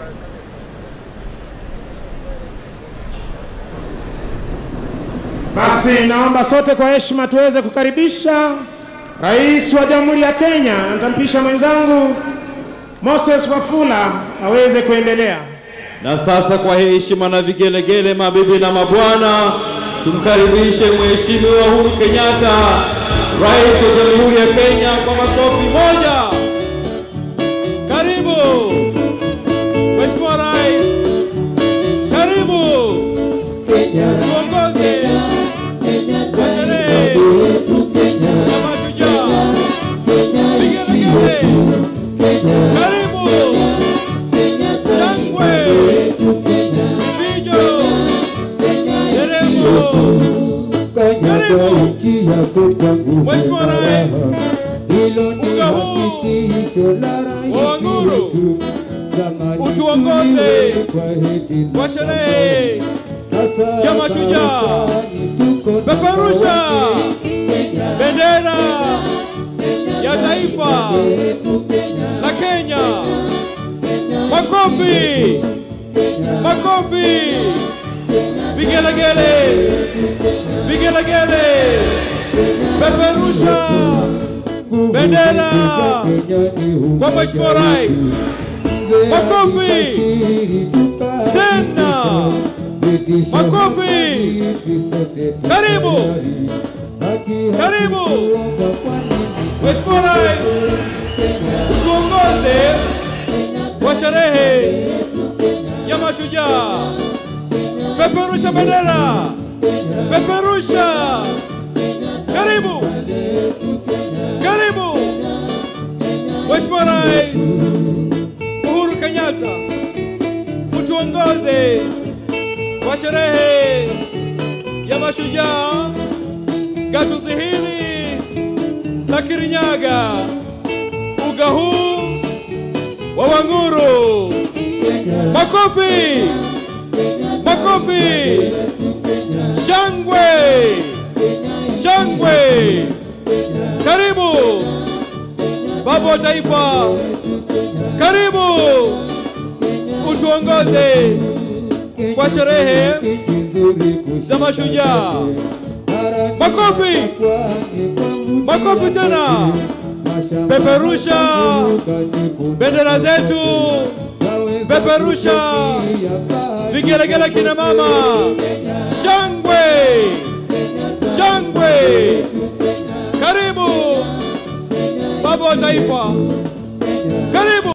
Basi naomba sote kwa heshima tuweze kukaribisha Rais wa Jamhuri ya Kenya. Nitampisha mwenzangu Moses Wafula aweze kuendelea. Na sasa kwa heshima na vigelegele, mabibi na mabwana, tumkaribishe Mheshimiwa Uhuru Kenyatta, Rais wa Jamhuri ya Kenya kwa makofi moja. Karibu Mheshimiwa Rais, karibu tuongoze kwa sherehe ya mashujaa. Vigelegele, karibu shangwe, vijo, nderemo. Karibu Mheshimiwa Rais, uga huu wa Wanguru utuongoze kwa sherehe ya mashujaa. Peperusha bendera ya taifa la Kenya. Makofi, makofi, vigelegele, vigelegele. Peperusha bendera kwa Mheshimiwa Rais. Makofi tena, makofi. Karibu, karibu Mheshimiwa Rais, tuongoze kwa sherehe ya mashujaa. Peperusha bendera, peperusha. Karibu, karibu Mheshimiwa Rais Uhuru Kenyatta, utuongoze kwa sherehe ya mashujaa gatuzi hili la Kirinyaga, uga huu wa Wanguru. Makofi, makofi, shangwe, shangwe. Karibu baba wa taifa, karibu utuongoze kwa sherehe za mashujaa. Makofi, makofi tena, peperusha bendera zetu, peperusha vigelegele, kina mama, shangwe, shangwe. Karibu baba wa taifa, karibu.